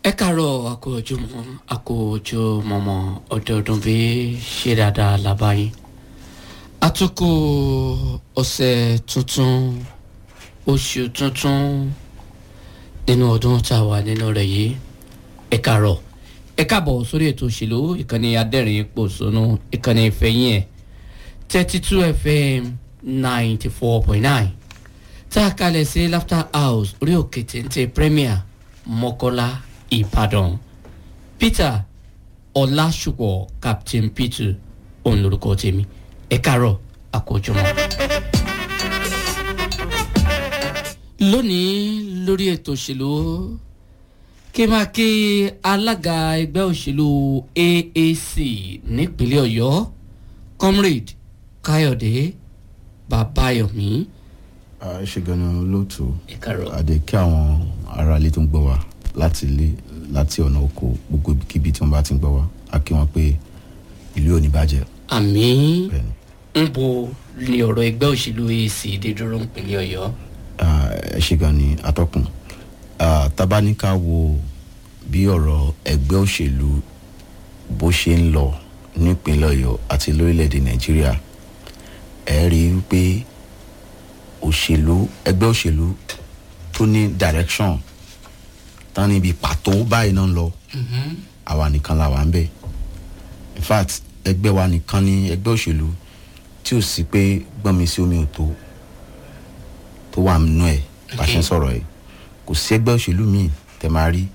ẹ káàárọ̀ àkójọmọ́ àkójọmọ́mọ́ ọdọọdún bí ṣe dáadáa lábáyé àtúkò ọ̀sẹ̀ tuntun oṣù tuntun nínú ọdún tá a wà nínú rẹ̀ yìí ẹ káàárọ̀ ẹ káàbọ̀ sórí ètò òṣèlú ìkànnì adẹ́rìn pòṣónú ìkànnì ìfẹ̀yìn ẹ̀ thirty two fm ninety four point nine tá a kalẹ̀ sí laughter house orí òkè téńté premier mọ́kọ́lá ìbàdàn peter ọlásùpọ̀ captain peter òun lorúkọ tèmi ẹ káàárọ̀ àkójọmọ́. lónìí lórí ètò òṣèlú kí n máa kí alága ẹgbẹ́ òṣèlú aac nípínlẹ̀ ọ̀yọ́ comrade káyọ̀dé babayomi. ẹ ṣe ganan lóòtú ẹ káàárọ̀. àdè kí àwọn ará ilé tó ń gbọ́ wa láti ilé láti ọ̀nà oko gbogbo ibikíbi tí wọ́n bá ti ń gbọ́ wa á kí wọn pé ìlú ò ní bàjẹ́ àmì bẹ́ẹ̀ ni. ń bo ni ọ̀rọ̀ ẹgbẹ́ òṣèlú aac dé dúró nípínlẹ̀ ọ̀yọ́. Ah, ẹ ṣe gan ni atọ́kùn Ah, tabaníká wo bí ọ̀rọ̀ ẹgbẹ́ òṣèlú bó ṣe ń lọ nípínlẹ̀ ọ̀yọ́ àti lórílẹ̀‐èdè nàìjíríà ẹ rí i pé òṣèlú ẹgbẹ́ òṣèlú tó ní direction tán níbi pàtó báyìí náà ń lọ àwa nìkan la wà ń bẹ̀ in fact ẹgbẹ́ wa nìkan ni ẹgbẹ́ òṣèlú tí ò sí pé gbọ́n mi sí omi ò tó tó wà nínú ẹ̀ bá ṣe ń sọ̀rọ̀ ẹ̀ kò sí ẹgbẹ́ òṣèlú míì tẹ̀ máa rí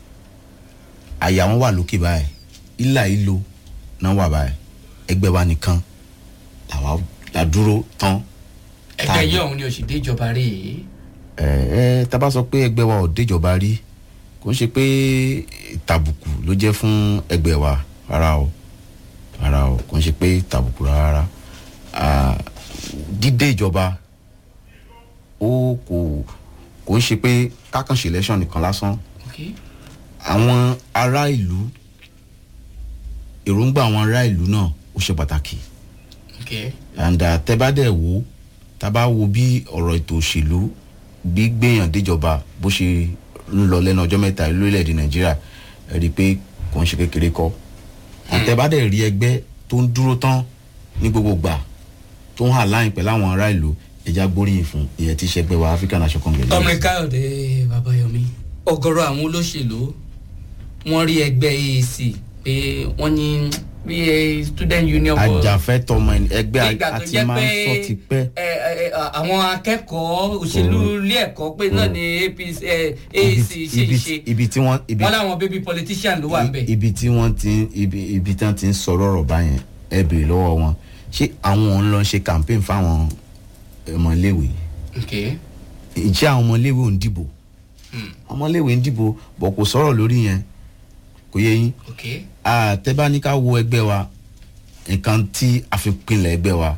àyà wọn wà lókè báyìí ìlà ìlò náà wà báyìí ẹgbẹ́ wa nìkan làwa la dúró tán ẹgbẹ́ yìí ọ̀hún ni òsì dé ìjọba rí i. ẹ ẹ tá a bá sọ pé ẹgbẹ́ wa ò déjọba rí kò ń ṣe pé tàbùkù ló jẹ́ fún ẹgbẹ́ wa rárá o rárá o kò ń ṣe pé tàbùkù rárá Ah, dídé ìjọba ó kò kò ń ṣe pé kákànṣe election nìkan lásán Okay. àwọn ará ìlú èròǹgbà àwọn ará ìlú náà ó ṣe pàtàkì Okay. and uh, tẹ bá dẹ̀ wò tá bá wo bí ọ̀rọ̀ ètò òṣèlú gbígbéyàn déjọba bó ṣe ń lọ lẹ́nu ọjọ́ mẹ́ta lórílẹ̀‐èdè nàìjíríà ẹ rí i pé kò ń ṣe kékeré kọ́ àtẹ bá dẹ̀ rí ẹgbẹ́ tó ń dúró tán ní gbogbo gbà tó ń hà láyìn pẹ̀lú àwọn ará ìlú ẹja gbóríyìn fún ìyẹn tí ṣẹgbẹ́ wa african national congress. ọmọ káyọ̀dé babayomi ọgọ́rọ̀ àwọn olóṣèlú wọ́n rí ẹgbẹ́ aac pé wọ́n ní bí ẹ student union for- ajàfẹ́tọ̀ ọmọ ẹni ẹgbẹ́ nígbà tó àti jẹ́ máa ń pé sọ ti pẹ́. ẹ, ẹ, ẹ, àwọn akẹ́kọ̀ọ́ òṣèlú ilé ẹ̀kọ́ pé náà ni apc ẹ, aac ṣe ń ibi ṣe ibi tí wọ́n ibi wọ́n láwọn baby politician ló wà ń bẹ̀. ibi tí wọ́n ti ń- ibi ibi tí wọ́n ti ń sọ̀rọ̀ ọ̀rọ̀ báyẹn ẹ bèrè lọ́wọ́ wọn ṣé àwọn ń lọ ṣe campaign fáwọn ọmọléèwé Okay. ìjẹ́ àwọn ọmọléèwé ò ń dìbò Hmm. ọmọléèwé ń dìbò bọ̀ kò sọ̀rọ̀ lórí yẹn kò yẹ yín Okay. àtẹ́báníká wo ẹgbẹ́ wa nǹkan tí a fi pinlẹ̀ ẹgbẹ́ wa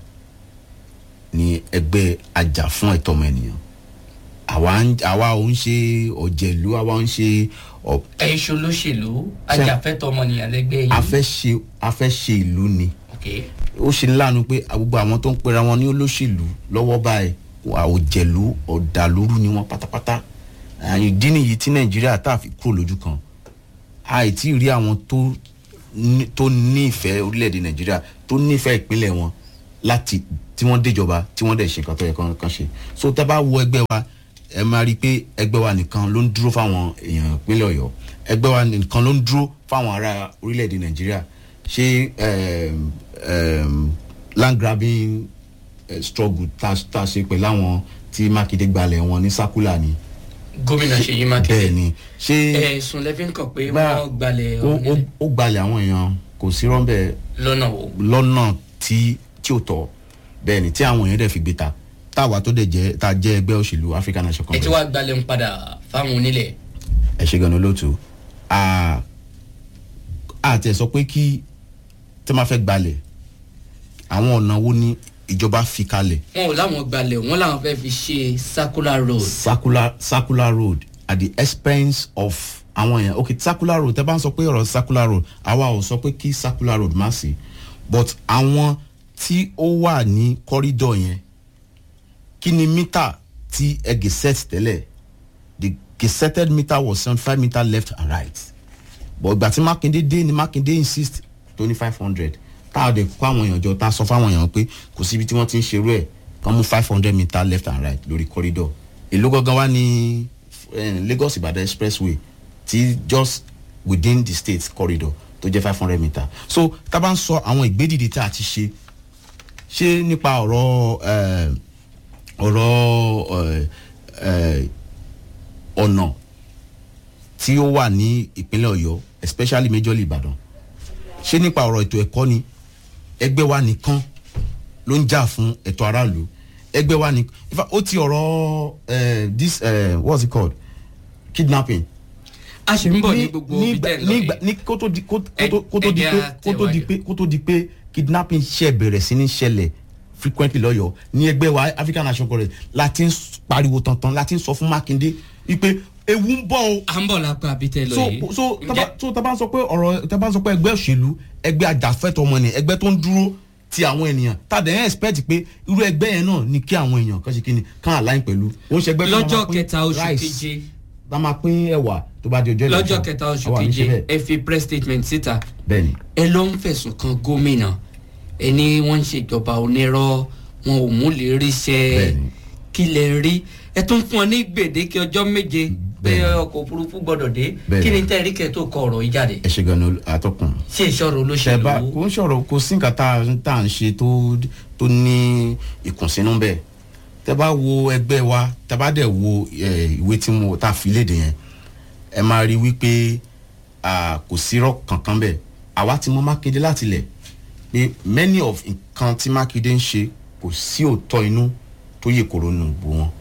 ni ẹgbẹ́ ajá fún ẹ̀tọ́ ọmọ ènìyàn àwa ń- àwa ò ń ṣe ọ̀jẹ̀lú àwa ń ṣe ọ̀- ẹ̀yin ṣe olóṣèlú ajàfẹ́tọ̀ ọmọnìyàn lẹ́gbẹ́ yìí. a fẹ́ ṣe a fẹ́ ṣe ìlú ni Okay. ó ṣe ní láàánú pé gbogbo àwọn tó ń pera wọn ní olóṣèlú lọ́wọ́ báyìí àwòjẹ̀lú ọ̀dàlúrú ni wọ́n pátápátá àyìn ìdí nìyí tí nàìjíríà tá a fi kúrò lójú kan àìtí rí àwọn tó ní- tó nífẹ̀ẹ́ orílẹ̀-èdè nàìjíríà tó nífẹ̀ẹ́ ìpínlẹ̀ wọn láti tí wọ́n déjọba tí wọ́n dẹ̀ ṣe nǹkan tó yẹ kán kán ṣe so tá a bá wo ẹgbẹ́ wa ẹ máa rí i pé ẹgbẹ́ wa nìkan ló ń dúró fáwọn èèyàn ìpínlẹ̀ ọ̀yọ́ ẹgbẹ́ wa nìkan ló ń dúró fáwọn ará orílẹ̀-èdè nàìjíríà ṣé um, um, land grabbing uh, struggle tá tá a ṣe pẹ̀lú àwọn tí mákindé gbalẹ̀ wọn ní sákúlà ni gómìnà ṣèyí bẹ́ẹ̀ mákindé ni ṣé ẹ̀sùn lẹ́fí ń kàn pé Bá- wọ́n gbalẹ̀ ó ó- ọ̀hún ó gbalẹ̀ àwọn èèyàn kò sí rọ́ńbẹ́ lọ́nà wo. lọ́nà tí tí ò tọ́ bẹ́ẹ̀ ni tí àwọn èèyàn dẹ̀ fi gbé ta táwa tó dẹ̀ jẹ́ tá a jẹ́ ẹgbẹ́ òṣèlú african national ẹ ti congress wá gbalẹ̀ ń padà fáwọn onílẹ̀. ẹ ṣe gan-an lóòtú àti ẹ̀ sọ pé kí tẹ́ máa fẹ́ gbalẹ̀ àwọn ọ̀nà wo ni ìjọba fi kalẹ̀ wọn ò láwọn gbalẹ̀ wọn làwọn fẹ́ fi ṣe circular road. circular circular road at the expense of àwọn èèyàn ok circular road tẹ bá ń sọ pé ọ̀rọ̀ circular road àwa ò sọ pé kí circular road má sí but àwọn tí ó wà ní corridor yẹn kí ni mítà tí ẹgẹ set tẹ́lẹ̀ the gazetted meter was seventy five meter left and right but ìgbà tí mákindé dé ni mákindé insist tó ní five hundred tá a dẹ̀ kó àwọn èèyàn jọ tá a sọ fáwọn èèyàn pé kò síbi tí wọ́n ti ń ṣerú ẹ̀ kàn mú five hundred meter left and right lórí corridor èló gangan wá ní eh, lagos ibadan expressway ti just within the state corridor tó jẹ́ five hundred meter so tá a bá ń sọ àwọn ìgbédìde tí a ti ṣe ṣé nípa ọ̀rọ̀ eh, ọ̀rọ̀ eh, eh, ọ̀nà tí ó wà ní ìpínlẹ̀ ọ̀yọ́ especially majorly ìbàdàn ṣé nípa ọ̀rọ̀ ètò ẹ̀kọ́ ni ẹgbẹ́ wa nìkan ló ń jà fún ẹ̀tọ́ aráàlú ẹgbẹ́ wa nìkan in fact ó ti ọ̀rọ̀ eh, this eh, what's it called kidnapping a ṣe ń bọ̀ ní gbogbo ibi nígbà- tẹ́ ń lọ nígbà- yìí ní kó tó di kó Ẹ- tó- kó tó di ẹ̀jẹ̀ pé á kó tó di tẹ̀wájú. pé kó tó di pé kidnapping ṣe bẹ̀rẹ̀ sí ní ṣẹlẹ̀ frequently lọ́yọ̀ ní ẹgbẹ́ wa african national congress láti ń pariwo tantan láti ń sọ fún mákindé wípé ewu ń bọ̀ o à ń bọ̀ lápá ibi tẹ́ ń lọ so yìí so Ǹjẹ́- taba so taba sọ pé ọ̀rọ̀ taba sọ pé ẹgbẹ́ òṣèlú ẹgbẹ́ ajàfẹ́tọ̀ ọmọ nìyẹn ẹgbẹ́ tó ń dúró ti àwọn ènìyàn tàdé ẹ̀ expect pé irú ẹgbẹ́ yẹn náà ni kí àwọn èèyàn kan ṣe kí ni kán align pẹ̀lú ó ń ṣe ẹgbẹ́ tó máa lọ́jọ́ pín kẹta oṣù rice, keje tá máa pín ẹ̀wà tó bá di ọjọ́ lọ́jọ́ election. kẹta oṣù Àwa ò ní ṣe keje bẹ́ẹ̀. ẹ fi press statement síta bẹ́ẹ̀ni ẹ ló ń fẹ̀sùn kan gómìnà ẹ ní wọ́n ń ṣèjọba onírọ́ wọn ò mú lè rí iṣẹ́ Bẹ́ẹ̀ni. kí lè rí ẹ tún fún ọ ní gbèdéke ọjọ́ méje pé Bẹ́ẹ̀ni. ọkọ̀ òfurufú gbọ́dọ̀ dé Bẹ́ẹ̀ni. kí ni tẹ́ ẹ rí kẹ́ tó kọ ọ̀rọ̀ yìí jáde ẹ ṣe gan ni atọ́kùn. ṣé ìṣòro ṣe bá olóṣèlú kò ń ṣọ̀rọ̀ kò sí nǹkan tá a- tá à ń ṣe tó tó ní ìkùnsínú bẹ́ẹ̀ tẹ bá wo ẹgbẹ́ wa tẹ bá dẹ̀ wo eh, ìwé tí mo tá a fi léde yẹn ẹ máa rí wípé ah, kò sí irọ́ kankan bẹ́ẹ̀ àwa ti mọ mákindé láti lẹ̀ pé many of nǹkan tí mákindé ń ṣe kò sí òótọ́ inú tó yẹ kóró nù bò wọn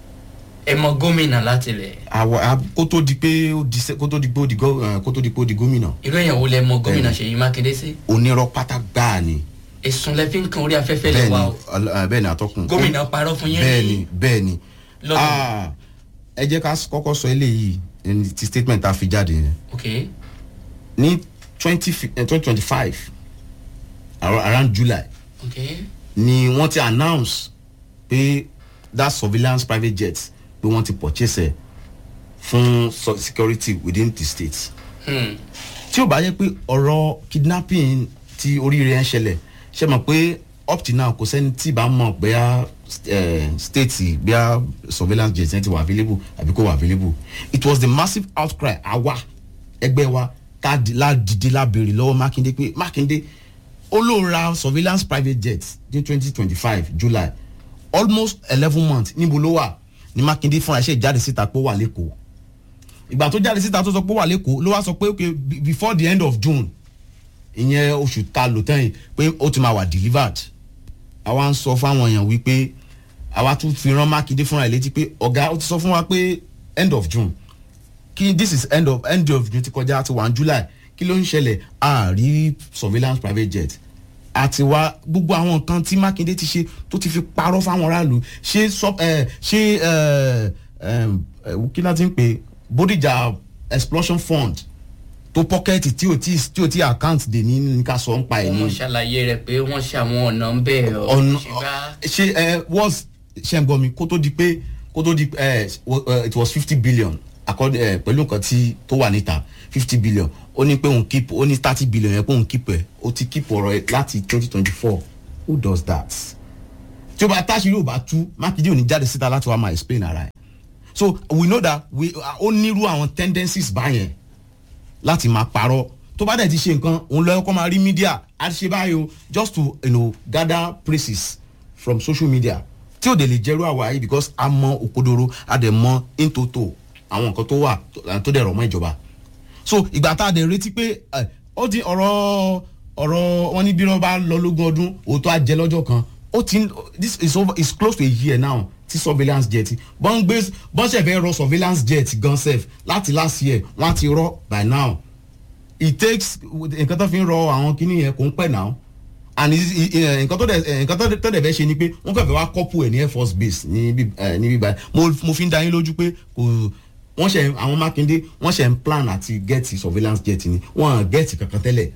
ẹ mọ gómìnà láti lẹ̀ àwa a- kó tó di pé ó di sẹ- kó tó di pé ó di gọ- eh, kó tó di pé ó di gómìnà irú èèyàn wo lẹ mọ gómìnà Bẹ́ẹ̀ni. ṣèyí mákindé sí onírọ́ pátá gbáà ni ẹ̀sùn lẹ fi ń kan orí afẹ́fẹ́ lẹ bẹ́ẹ̀ni wa o ọl- eh, bẹ́ẹ̀ni atọ́kùn gómìnà parọ́ fún yín bẹ́ẹ̀ni bẹ́ẹ̀ni lọ́dún Ah, ẹ jẹ́ ká s- kọ́kọ́ sọ eléyìí ẹni ti statement tá a fi jáde yẹn ok ní twenty twenty five around july ok ni wọ́n ti announce pé that surveillance private jet pé wọ́n ti purchase ẹ̀ fún so- security within the state hmm. tí ó bá yẹ pé ọ̀rọ̀ kidnapping ti oríire ẹ̀ ń ṣẹlẹ̀ ṣe mọ̀ pé up till now kò sẹ́ni tí bá mọ̀ bóyá eh, state bóyá surveillance jet yẹn ti wà available àbí kò wà available it was the massive outcry àwa ẹgbẹ́ wa ká di- la dìde la béèrè lọ́wọ́ mákindé pé mákindé ó ló ra surveillance private jet ní twenty twenty five july almost eleven months níbo ló wà ní mákindé fúnra ṣe jáde síta pé ó wà lẹ́kọ̀ọ́ ìgbà tó jáde síta tó sọ pé ó wà lẹ́kọ̀ọ́ ló wá sọ pé okay be- before the end of june ìyẹn oṣù ta lò tẹ́yìn pé ó ti máa wà delivered àwa ń sọ fáwọn èèyàn wípé àwa tún fi rán mákindé fúnra ẹ̀ létí pé ọ̀gá ó ti sọ fún wa pé end of june kí this is end of end of june ti kọjá ti wà ní july kí ló ń ṣẹlẹ̀ a rí surveillance private jet àti wá gbogbo àwọn nǹkan tí mákindé ti ṣe tó ti fi parọ́ fáwọn aráàlú ṣé sọ ẹ ṣé ẹ ẹ kí láti ń pè bódìjà explosion fund tó pọ́kẹ́ẹ̀tì tí ò tí tí ò tí account dè ní ní ká sọ ń pa ẹ̀ ní wọ́n ṣàlàyé rẹ̀ pé wọ́n ṣe àwọn ọ̀nà ń bẹ̀ ọ́ ọ̀nà ṣùgbọ́n ṣe ẹ was ṣe ń gbọ́ mi kó tó di pé kó tó di ẹ it was fifty billion according ẹ pẹ̀lú nǹkan tí tó wà níta fifty billion ó ní pé òun keep ó ní thirty billion yẹn pé òun keep ẹ ó ti keep ọ̀rọ̀ ẹ láti twenty twenty four who does that tí o bá táṣì yóò bá tú mákindé ò ní jáde síta láti wá máa explain ara ẹ so we know that we ó nírú àwọn tendencies báyẹn láti máa parọ́ tó bá dẹ̀ ti ṣe nǹkan òun lọ́yọ́ kọ́ máa rí media á ṣe báyìí o just to you know, gather praises from social media tí ò dẹ̀ lè jẹ́rú àwa yìí because a mọ òkodoro a dẹ̀ mọ intoto àwọn nǹkan tó wà tó- tó dẹ̀ rọ̀ mọ́ ìjọba so ìgbà tá a dẹ̀ retí pé ẹ, ó ti ọ̀rọ̀ ọ̀rọ̀ wọn ní bí wọ́n bá lọ lógún ọdún òótọ́ á jẹ lọ́jọ́ kan ó ti ń- this is over is close to a year now ti surveillance jet bọ́n gbé bọ́n ṣẹ̀ fẹ́ rọ surveillance jet gan sef láti last year wọ́n á ti rọ by now it takes nǹkan tó fi ń rọ àwọn kíní yẹn kò ń pẹ́ náà and is- i- i- nǹkan tó dẹ̀ eh, nǹkan tó dẹ̀- tó dẹ̀ fẹ́ ṣe ni pé wọ́n kàn fẹ́ wá couple ẹ̀ ní air force base ní bí eh, ní bíbá mo mo fi ń da yín lójú pé kò wọ́n ṣe àwọn mákindé wọ́n ṣe ń plan àti get surveillance jet ni wọ́n hàn get kankan tẹ́lẹ̀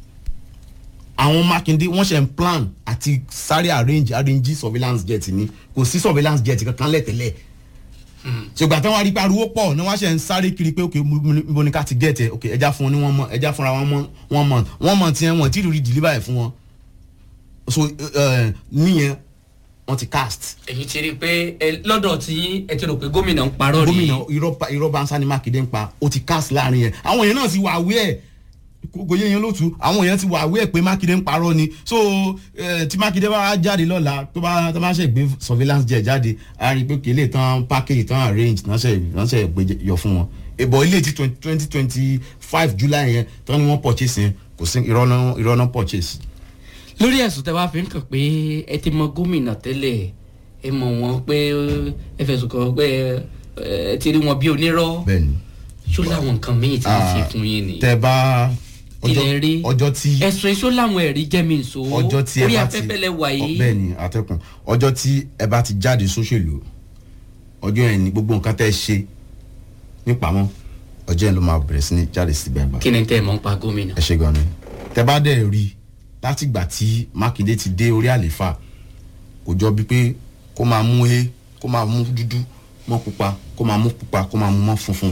àwọn mákindé wọ́n ṣe ń plan àti sáré arrange arrange surveillance jet ni kò sí surveillance jet kankan lẹ́tẹ̀lẹ̀ ṣùgbọ́n àtàwọn arípa ariwo pọ̀ ní wọ́n ṣe ń sáré kiri pé ok mo ní ká ti gẹ̀ẹ́tẹ̀ ok ẹja fún wọn ní wọ́n mọ̀ ẹja fúnra wọn mọ̀ wọ́n mọ̀ wọ́n mọ̀ tiẹ̀ wọ́n tí ì rí deliver ẹ̀ fún wọn so uh, níyẹn wọ́n ti cast èyí ti rí i pé ẹ lọ́dọ̀ tí ẹ ti rò pé gómìnà ń parọ́ rí gómìnà irọ́ pa- irọ́ bansa ni mákindé ń pa ó ti cast láàrin yẹn àwọn èèyàn náà ti wà wí ẹ̀ kò yé yẹn lótú àwọn èèyàn ti wà wí ẹ̀ pé mákindé ń parọ́ ni so eh, tí mákindé bá jáde lọ́la tó bá tó bá ṣe gbé surveillance jet jáde a rí i pé kélé tán package tán arrange tán ṣe tán ṣe gbé yọ fún wọn ìbọn ilé ti twenty twenty five july yẹn tán ni wọ́n purchase yẹn kò sí irọ́ náà irọ́ náà purchase. lórí ẹ̀sùn tẹ́ wá fi ń kàn pé ẹ ti mọ gómìnà tẹ́lẹ̀ ẹ mọ̀ wọ́n pé ẹ fẹ̀sùn kàn pé ẹ ti rí wọn bí onírọ́ bẹ́ẹ̀ni ṣó láwọn nǹkan míì tí wọ́n ṣe fún yín ni tẹ bá ilẹ̀ rí ọjọ́ tí ẹ̀sùn èso láwọn ẹ̀rí jẹ́ mi nso ọjọ́ tí ẹ orí bá ti afẹ́fẹ́ lẹ wà yìí bẹ́ẹ̀ ni àtẹkùn ọjọ́ tí ẹ bá ti jáde sóṣèlú ọjọ́ yẹn ni gbogbo nǹkan tẹ́ ẹ ṣe nípamọ́ ọjọ́ yẹn ló máa bẹ̀rẹ̀ sí ní jáde sí gbẹ̀ngbà kí ni tẹ́ ẹ mọ̀ ń pa gómìnà ẹ ṣe gan ni tẹ bá dẹ̀ rí i látìgbà tí mákindé ti dé orí àléfà kò jọ bíi pé kó máa mú e kó máa mú dúdú mọ́ pupa kó máa mú pupa kó máa mú mọ́ funfun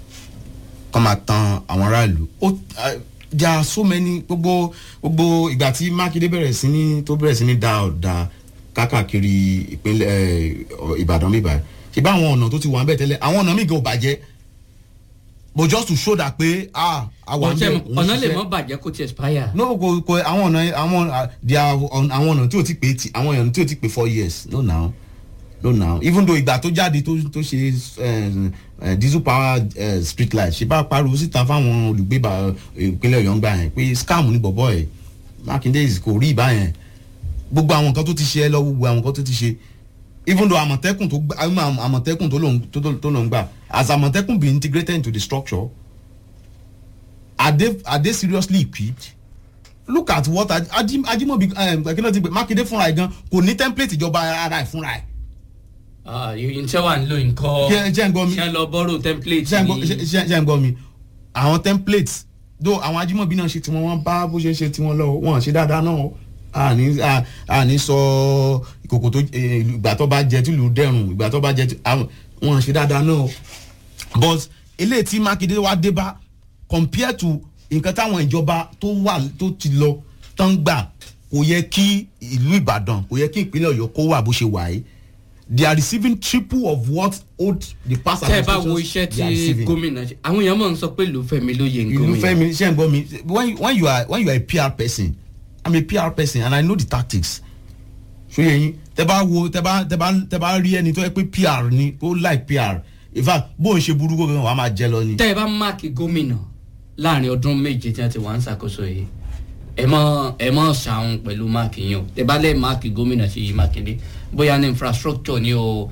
kó máa tan àwọn aráàlú ó there are so many gbogbo gbogbo ìgbà tí mákindé bẹ̀rẹ̀ sí ní tó bẹ̀rẹ̀ sí ní da ọ̀dà kákàkiri ìpínlẹ̀ ẹ̀, ìbàdàn bíbá ṣe bá àwọn ọ̀nà tó ti wà ń bẹ̀ tẹ́lẹ̀ àwọn ọ̀nà míì gan ò bàjẹ́ but just to show that pé ah àwọn ọ̀tẹ̀ ọ̀nà lè mọ́ bàjẹ́ kó ti expire no kò kò àwọn ọ̀nà àwọn ah, there are on- àwọn ọ̀nà tí o ti pè ti àwọn ọ̀nà tí o ti pè four years no now no now even though ìgbà tó jáde tó tó ṣe eh, eh, diesel power eh, street light ṣe bá pariwo síta fáwọn olùgbé bá ìpínlẹ̀ ọ̀yọ́ ń gbà yẹn pé scam ní bọ̀bọ̀ ẹ̀ mákindé is- kò rí ìbá yẹn gbogbo àwọn nǹkan tó ti ṣe ẹ lọ gbogbo àwọn nǹkan tó ti ṣe even though àmọ̀tẹ́kùn tó gbà àmọ̀- àmọ̀tẹ́kùn tó lòun tó tó lòun gbà as àmọ̀tẹ́kùn be integrated into the structure are they are they seriously equipped look at what Aj- Ajim- ajimobi akínà ti gbé mákindé fúnra ẹ̀ gan kò ní template ìjọba ara ẹ̀ fúnra ẹ̀ iṣẹ́ wà ń lo nǹkan Ṣé- ṣé ń gbọ́ mi? ṣé ń lọ bọ́rọ̀ template ṣé ẹ ń gbọ́- ni ṣé- ṣé ṣé ẹ ń gbọ́ mi àwọn template though àwọn ajimobi náà ṣe tiwọn wọn bá bó ṣe ṣe tiwọn lọ wọn ṣe dáadáa náà àní à- àní sọ ìkòkò tó eh, ìgbà tó bá jẹ tìlú dẹrùn ìgbà tó bá jẹ tí- àwọn- wọn ṣe dáadáa náà but eléyìí tí mákindé wá dé bá compare to nǹkan táwọn ìjọba tó wà tó ti lọ tán gbà kò yẹ kí ìlú ìbàdàn kò yẹ kí ìpínlẹ̀ ọ̀yọ́ kó wà bó ṣe wà yìí they are receiving triple of what old the past tẹ́ ẹ bá wo administrations iṣẹ́ they are tí receiving. gómìnà ṣe àwọn èèyàn mọ̀ ń sọ pé ìlú fẹ́mi ló yẹ ìlú gómìnà fẹ́mi ṣe ń gbọ́ mi when you- when you are when you are a pr person i'm a pr person and i know the tactics ṣóyè yín tẹ bá wo tẹ bá tẹ bá tẹ bá rí ẹni tó yẹ pé pr ni tó like pr in fact bó ń ṣe burúkú gan wàá máa jẹ lọ ni. tẹ́ ẹ bá máàkì gómìnà láàrin ọdún méje tí wọ́n ti wà ń ṣàkóso yìí ẹ mọ ẹ mọ ṣàwọn pẹ̀lú máàkì yín o tẹ́ bá lẹ́ máàkì gómìnà Ṣèyí Mákindé bóyá ní infrastructure ni o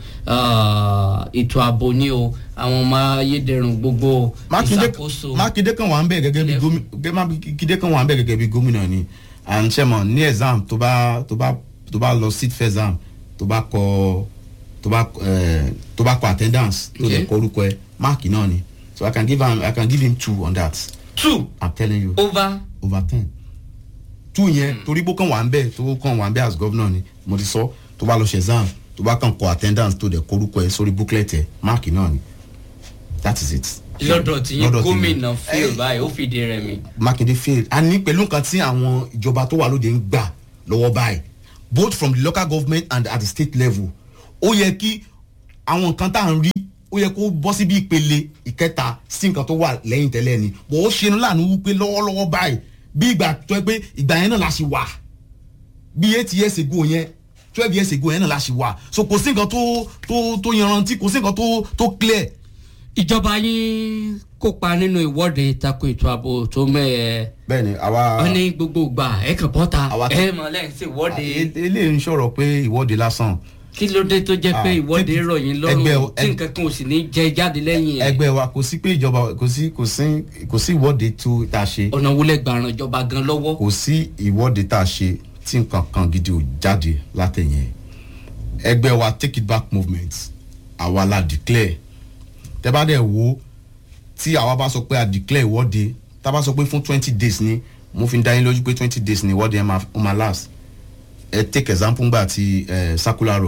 ah, ètò ààbò ni o àwọn ọmọ ayédèrú gbogbo mákindé ìṣàkóso mákindé kan wà ń bẹ̀ gẹ́gẹ́ bí Ilẹ̀- gómìnà mákindé kan wà ń bẹ̀ gẹ́gẹ́ bí gómìnà ni and ṣe mọ̀ ní exam tó bá tó bá tó bá lọ sit for exam tó bá kọ tó bá eh, tó bá kọ attendance tó lè Okay. kọ orúkọ ẹ máàkì náà ni so i can give am i can give him two on that two i'm telling you over over ten two yẹn torí pé ó kàn wà ń bẹ̀ tó kàn wà ń bẹ̀ as governor ni mo ti sọ tó bá lọ ṣe exam tó bá kàn kọ attendance tó lè kọ orúkọ ẹ sórí booklet ẹ máàkì náà ni that is it. lọ́dọ̀ tí yín Lọ́dọ̀ tí gómìnà yín. fail Eh, báyìí ó fìdí rẹ̀ mi. Makinde failed a ní pẹ̀lú nǹkan tí àwọn ìjọba tó wà lóde ń gbà lọ́wọ́ báyìí both from the local government and at the state level ó yẹ kí àwọn nǹkan tá à ń rí ó yẹ kó bọ́ sí bí ìpele ìkẹta sí nǹkan tó wà lẹ́yìn tẹ́lẹ̀ ni bó ó ṣe ní láàánú wípé lọ́wọ́lọ́wọ́ báyìí bí ìgbà tó yẹ pé ìgbà yẹn náà la ṣì wà bí eight years ago yẹn twelve years ago yẹn náà la ṣì wà so kò sí nǹkan tó tó tó yanrantí kò sí nǹkan tó tó clear ìjọba yín kópa nínú ìwọ́de tako ètò ààbò tó mẹ́ẹ̀. bẹ́ẹ̀ni àwa wọ́n ní gbogbo ìgbà ẹ kàn bọ́ta Àwa ti- ẹ mọ̀ lẹ́yìn sí ìwọ́de eléyìí ń sọ̀rọ̀ pé ìwọ́de lásán kí ló dé tó jẹ́ pé Ah, ìwọ́de ẹgbẹ́- rọ̀ yín ẹgbẹ́ lọ́rùn o- tí nǹkan kan ò sì ní jẹ jáde lẹ́yìn ẹ̀ ẹgbẹ́ wa kò sí pé ìjọba kò sí kò sí kò sí ìwọ́de tó tá a ṣe ọ̀nà wọlé gbàràn ìjọba gan lọ́wọ́ kò sí ìwọ́de tá a ṣe tí nǹkan kan gidi ò jáde látẹ̀yìn ẹ̀ ẹgbẹ́ wa take it back movement àwa la declare tẹ́ bá dẹ̀ wo tí àwa bá sọ pé a declare ìwọ́de tá a bá sọ pé fún twenty days ni mo fi ń dá yín lójú pé twenty days ni ìwọ́de yẹn máa ó máa last ẹ take example ngbà ti eh, circular road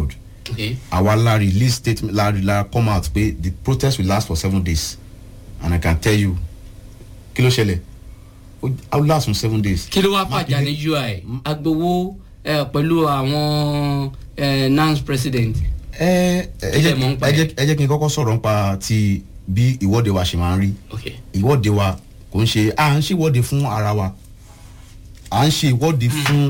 Okay. àwa la release statement la la come out pé the protest will last for seven days and i can tell you kí ló ṣẹlẹ̀ ó ó last for seven days. kí ló wá fàjà ní ui agbowó eh, pẹ̀lú àwọn eh, nance president. ẹ ẹ Kí lẹ jẹ́ mọ̀ ń pa ẹ ẹ̀? jẹ́ ẹ jẹ́ kí n kọ́kọ́ sọ̀rọ̀ nípa ti bí ìwọ́de wa ṣe máa ń rí okay. ìwọ́de wa kò ń ṣe à ń ṣe ìwọ́de fún ara wa à ń ṣe ìwọ́de fún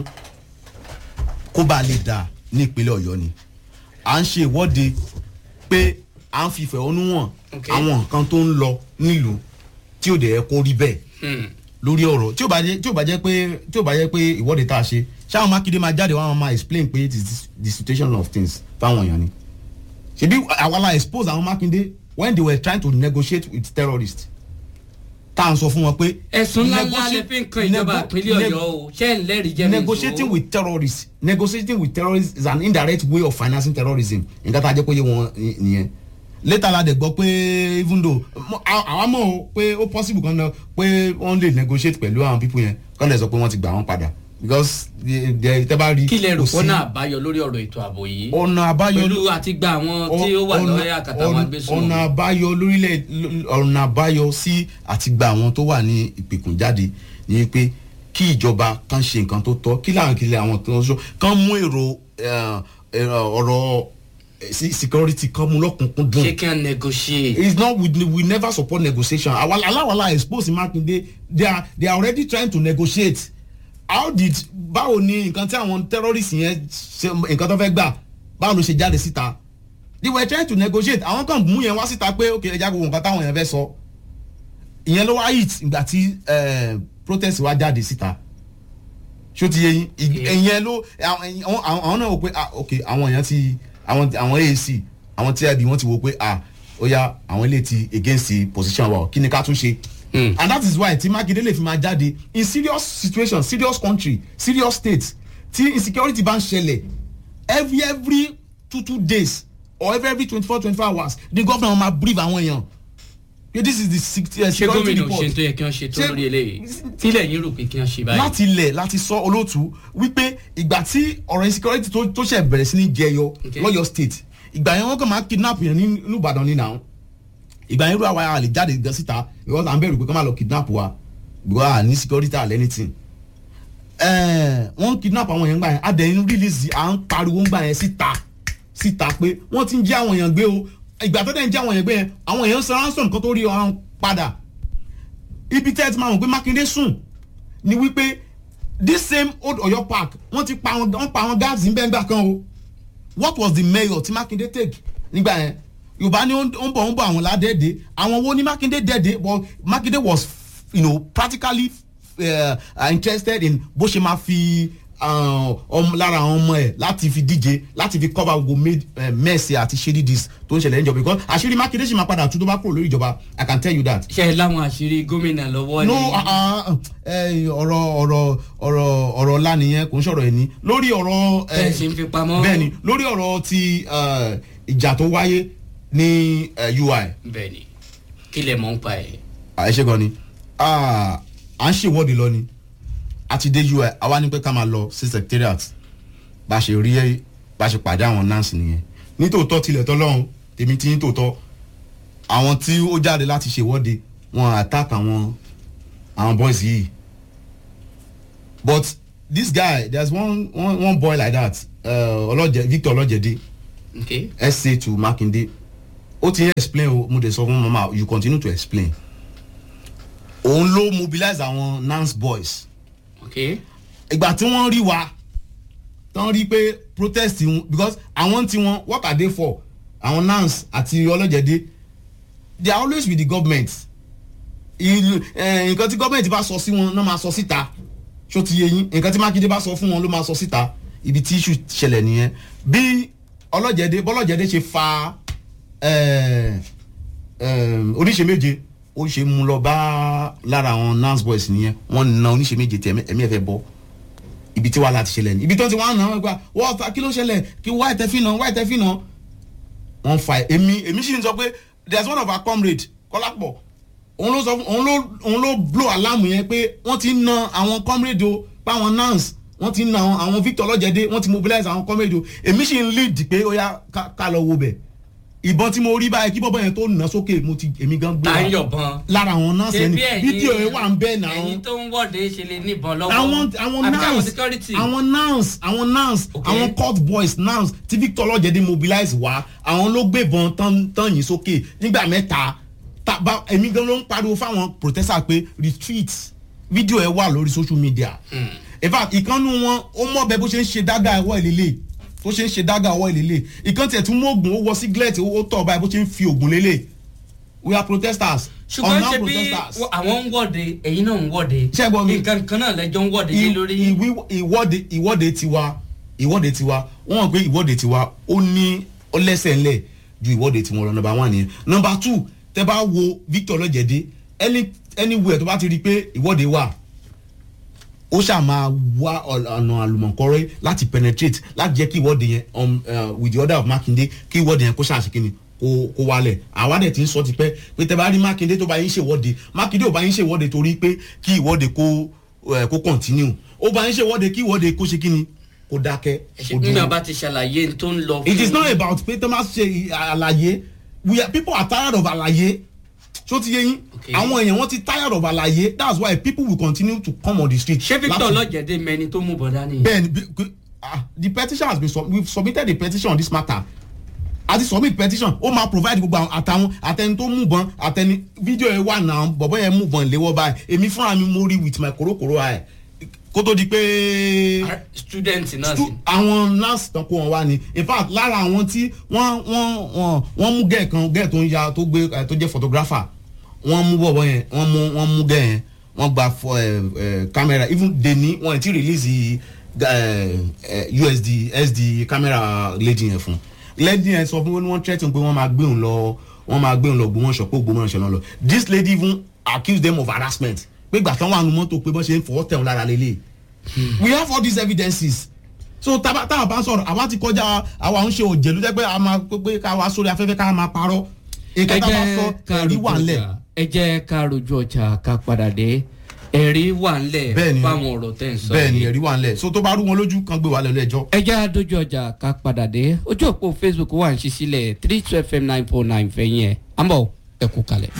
kó bá lè dà ní ìpínlẹ̀ ọ̀yọ́ ni à ń ṣe ìwọ́de pé à ń fi ìfẹ̀hónú hàn Okay. àwọn nǹkan tó ń lọ nílùú tí ò dẹ̀ yẹ kó rí bẹ́ẹ̀ Hmm. lórí ọ̀rọ̀ tí ò bá jẹ́ tí ò bá jẹ́ pé tí ò bá jẹ́ pé ìwọ́de tá a ṣe ṣáwọn mákindé máa jáde wọn máa explain pé it is the situation of things fáwọn èèyàn ni ṣebí àwa la expose àwọn mákindé when they were trying to negotiate with terrorists tá à ń sọ fún wọn pé. ẹ̀sùn ńlá ńlá negotiate- lè fi ń kan ìjọba nego- ìpínlẹ̀ neg- ọ̀yọ́ o ṣé ń lẹ́rìí jẹ́ mi negotiating with terrorists negotiating with terrorists is an indirect way of financing terrorism nǹkan tá a jẹ́ pé yé wọn ni- nìyẹn later la dẹ̀ gbọ́ pé even though mo- à- àwa mọ̀ o pé ó possible kan náà pé wọ́n lè negotiate pẹ̀lú àwọn people yẹn kán lè sọ pé wọ́n ti gbà wọ́n padà because the- the- tẹ́ bá rí kí lè rò kò sí fọ́nà àbáyọ lórí ọ̀rọ̀ ètò ààbò yìí ọ̀nà àbáyọ pẹ̀lú àti gba àwọn tí ó wà ọ̀nà- lọ́yà àkàtà àwọn ọ̀nà- agbésùnmọ̀ ọ̀nà àbáyọ lórílẹ̀ ọ̀nà àbáyọ sí àti gba àwọn tó wà ní ìpèkùn jáde ni pé kí ìjọba kan ṣe nǹkan tó tọ́ kí láwọn kìlẹ̀ àwọn tó ń sọ kán mú èrò eh, eh, ọ̀rọ̀ eh, sí- security kan mú lọ́kùnkún dùn ṣé kí wọ́n negotiate it's not we, we never support negotiation our alawala expose makinde they are they are already trying to negotiate how did báwo ni nǹkan tí àwọn terrorists yẹn ṣe nǹkan tó fẹ́ gbà báwo ló ṣe jáde síta they were trying to negotiate àwọn kan mú yẹn wá síta pé ok ẹja gbogbo nǹkan táwọn yẹn fẹ́ sọ ìyẹn ló wá hit ìgbà tí eh, protest wá jáde síta ṣó ti yé yín Ì- Okay. ìyẹn ló àwọn àwọn- àwọn náà wò pé ah ok àwọn èèyàn ti àwọn àwọn AAC àwọn TIB wọ́n ti wò pé ah ó yá àwọn ilé ti against the position wa o, kí ni ká tún ṣe. Hmm. and that is why tí Makinde lè fi máa jáde in serious situation serious country serious state tí insecurity bá ń ṣẹlẹ̀ every every two two days or every every twenty four twenty four hours the governor máa brief àwọn èèyàn pé this is the sec- uh, ṣé security gómìnà report ṣe tó yẹ kí wọ́n ṣe tó Ṣé- lórí eléyìí tílẹ̀ yín rò pé kí wọ́n ṣe báyìí. láti ilẹ̀ láti sọ olóòtú wípé ìgbà tí ọ̀rọ̀ insecurity tó tó ṣẹ̀ bẹ̀rẹ̀ sí ní jẹyọ Okay. lọ́yọ̀ state ìgbà yẹn wọ́n kàn máa kidnap yẹn ní ní Ìbàdàn ní nàá ìgbà yẹn irú àwa a lè jáde gan síta because à ń bẹ̀rù pé kọ́ máa lọ kidnap wa because à ní security àlẹ́ anything ẹ̀ẹ́n wọ́n kidnap àwọn yẹn gbà yẹn adẹ̀yìn release à ń pariwo gbà yẹn síta síta pé wọ́n ti ń jẹ́ àwọn yẹn gbé o ìgbà tó dẹ̀ ń jẹ́ àwọn yẹn gbé yẹn àwọn yẹn ń san ransom kan tó rí ọ̀run padà ibi tẹ́ ẹ ti máa mọ̀ pé Mákindé sùn ni wípé this same old Ọ̀yọ́ park wọ́n ti pa àwọn wọ́n pa àwọn gáàsì níbẹ̀ ńgbà kan o what was the mayor tí Mákindé take nígbà yẹn Yorùbá ní ó ń ó ń bọ̀ ó ń bọ̀ àwọn ládẹ́ẹ̀dẹ́ àwọn wo ni Mákindé dẹ́ẹ̀dẹ́ but Mákindé was you know, practically uh, interested in bó ṣe máa fi ọmọ lára àwọn ọmọ ẹ láti fi díje láti fi cover gbogbo mẹ́ẹ̀sì àti shady dis tó ń ṣẹlẹ̀ níjọba because àṣírí Mákindé ṣì máa padà tún tó bá kúrò lórí ìjọba I can tell you that ṣe é láwọn àṣírí gómìnà lọ́wọ́ ni. no ah, ah, eh, ọ̀rọ̀ ọ̀rọ̀ ọ̀rọ̀ ọ̀rọ̀ ọ̀la nìyẹn kò ń sọ̀rọ̀ ẹni lórí ọ̀rọ̀ eh, bẹ́ẹ̀ ṣe ń fi pamọ́. bẹ́ẹ̀ni lórí ọ̀rọ̀ ti eh, ìjà tó wáyé ní eh, UI bẹ́ẹ̀ni kí lè mọ̀ ń pa ẹ̀. àìṣe gan ni Ah, à ń ṣèwọ́de lọ ni a ti dé UI àwa ní pé ká máa lọ sí secretariat bá a ṣe rí bá a ṣe pàdé àwọn nurse nìyẹn nítòótọ́ tilẹ̀ tọ́lọ́run tèmi ti ní tòótọ́ àwọn tí ó jáde láti ṣèwọ́de wọn attack àwọn àwọn boys yìí but this guy there's one one, one boy like that uh, ọlọ́jẹ Victor ọlọ́jẹ̀dé okay SA to Makinde ó ti ń explain o mo dey sọ fún mama you continue to explain òun ló mobilize àwọn nance boys okay ìgbà tí wọ́n rí wa tán rí pé protest wọn because àwọn tí wọn what are they for àwọn nance àti ọlọ́jẹ̀dé they are always with the government ìlú ẹ̀, nǹkan tí government bá sọ sí wọn náà máa sọ síta ṣó ti yé yín nǹkan tí Mákindé bá sọ fún wọn ló máa sọ síta ibi tí issue ṣẹlẹ̀ nìyẹn bí ọlọ́jẹ̀dé bọ́lọ́jẹ̀dé ṣe fa ẹ̀, ẹ̀, oníṣe méje ó ṣe mú lọ bá lára àwọn nance boys nìyẹn wọ́n na oníṣe méje tí ẹ̀mí ẹ̀ fẹ́ bọ́ ibi tí wàhálà ti ṣẹlẹ̀ ní ibi tó ti wá nà wọ́n gba wọ́n ta kí ló ṣẹlẹ̀ kí wáyé tẹ́ fi nà wáyé tẹ́ fi nà wọ́n fa èmi èmi sì ń sọ pé there is one of our comrade kọ́lápọ̀ òun ló sọ fún òun ló òun ló blow alarm yẹn pé wọ́n ti ń na àwọn comrade o páwọn nance wọ́n ti ń na àwọn- àwọn victor ọlọ́jẹ̀dẹ́ wọ́n ti mobilize àwọn comedy o èmi sì ń lead pé ó yá ká- ká lọ wo bẹ̀ ìbọn tí mo rí báyìí kí bọ́bọ́ yẹn tó nà sókè mo ti èmi gan gbé tá ń wa yọ̀bọ̀n. lára àwọn nọ́ọ̀sì ẹni Ṣebí ẹ̀yin- fídíò yẹn wà ń bẹ́ẹ̀ náà ẹ̀yin tó ń wọ́de ṣe lè níbọn lọ́wọ́. àwọn àwọn Àbí káwọn nurse security. àwọn nurse àwọn nurse Okay. àwọn court boys nurse tí victor ọlọ́jẹ̀dẹ̀ mobilize wá àwọn ló gbébọn tán tán yìí sókè nígbà mẹ́ta tá- bá- èmi gan ló ń pariwo fáwọn protesters pé retreat fídíò ẹ wà lórí social media in fact ìkànnù wọn ó mọ̀ bẹ́ẹ̀ bó ṣe ń ṣe dága ẹ̀wọ́ ìlélẹ̀ bó ṣe ń ṣe dága ẹ̀wọ́ ìlélẹ̀ ìkànnì tiẹ̀ tún mú oògùn ó wọ singlet ó tọ̀ báyìí bó ṣe ń fi oògùn lélẹ̀ we are protesters ṣùgbọ́n unarmed ṣe bí protesters wọ- àwọn ń wọ́de ẹ̀yin náà ń wọ́de. Ṣé ẹ gbọ́ mi? nǹkan kan náà lẹ́jọ́ ń wọ́de lé lórí. I- ìwí- ìwọ́de ìwọ́de tiwa ìwọ́de tiwa wọ́n mọ̀ pé ìwọ́de tiwa ó ní ó lẹ́sẹ̀ ńlẹ̀ ju ìwọ́de tiwọn lọ nọmba one nìyẹn nọmba two tẹ bá wo victor ọlọ́jẹ̀dẹ́ any anywhere tó bá ti rí i pé ìwọ́de wà ó ṣáà máa wá ọ̀nà àlùmọ̀kọ́rẹ́ láti penetrate láti jẹ́ kí ìwọ́de yẹn um, uh, with the order of makinde kí ìwọ́de yẹn kó ṣàṣekínni kó kó wálẹ̀ àwa dẹ̀ ti ń sọ tipẹ́ pé tẹ bá rí makinde tó bá yín ṣèwọ́de makinde ò bá yín ṣèwọ́de torí pé kí ìwọ́de kó ẹ, kó continue ó bá yín ṣèwọ́de kí ìwọ́de kó ṣe kíni kó dákẹ́ kó nígbà bá ti ṣàlàyé tó ń lọ. it is not about pé tó máa ṣe àlàyé we are people are tired of àlàyé ṣó ti yé yín Okay. àwọn èèyàn wọn ti tired of àlàyé that's why people will continue to come on the street. ṣé victor láti- ọlọ́jẹ̀dẹ́ mẹni tó mú bọ̀dá ni. bẹ́ẹ̀ni bí- bí- ah, the petition has been sub we submitted a petition on this matter a ti submit petition ó máa provide gbogbo àwọn àtàwọn àtẹni tó mú bọn àtẹni fídíò yẹn wà náà bọ̀bọ̀ yẹn mú bọn léwọ́ báyìí èmi fúnra mi mo rí with my korokoro eye kó tó di pé Ah, student náà sì. stu- àwọn nurse tán kó wọn wá ni in fact lára àwọn tí wọ́n wọ́n wọ́n wọ́n mú gẹ́ẹ̀ kan gẹ́ẹ̀ tó ń ya tó gbé eh, tó jẹ́ photographer wọ́n mú bọ̀bọ̀ yẹn wọ́n mú wọ́n mú gẹ́ẹ̀ yẹn wọ́n gba fọ ẹ ẹ camera even deni wọ́n ti release ẹ ẹ usd sd camera lady yẹn fún lady yẹn sọ fún wọn ni wọ́n threaten pé wọ́n máa gbé òun lọ wọ́n máa gbé òun lọ gbọmọṣọ pé gbọmọṣọ náà lọ this lady even accuse them of harassment pé gbàtàn wà nù mọ́tò pé bọ́n ṣe ń fọwọ́ tẹ̀ wọn lára lélẹ̀ we have all these evidences so tábà tábà bá ń sọ̀rọ̀ àwa ti kọjá àwa ń ṣe òjèlú jẹ́ pé a máa pé ká wá sórí afẹ́fẹ́ ká máa parọ́ èké tá a bá sọ ẹ̀rí wà ńlẹ̀ ẹ jẹ́ ká rojú ọjà ká padà dé ẹ̀rí wà ńlẹ̀ Bẹ́ẹ̀ni. fáwọn ọ̀rọ̀ tẹ̀ ń sọ bẹ́ẹ̀ ni yìí. ẹ̀rí wà ńlẹ̀ so tó bá rú wọn lójú kan gbé wa lẹ́nu ẹjọ́. ẹ jẹ́ àdójú ọjà ká padà dé ojú òpó facebook wà ń ṣí sílẹ̀ three two fm nine four nine fẹ̀yìn ẹ̀ àmọ́ ẹ kú kalẹ̀.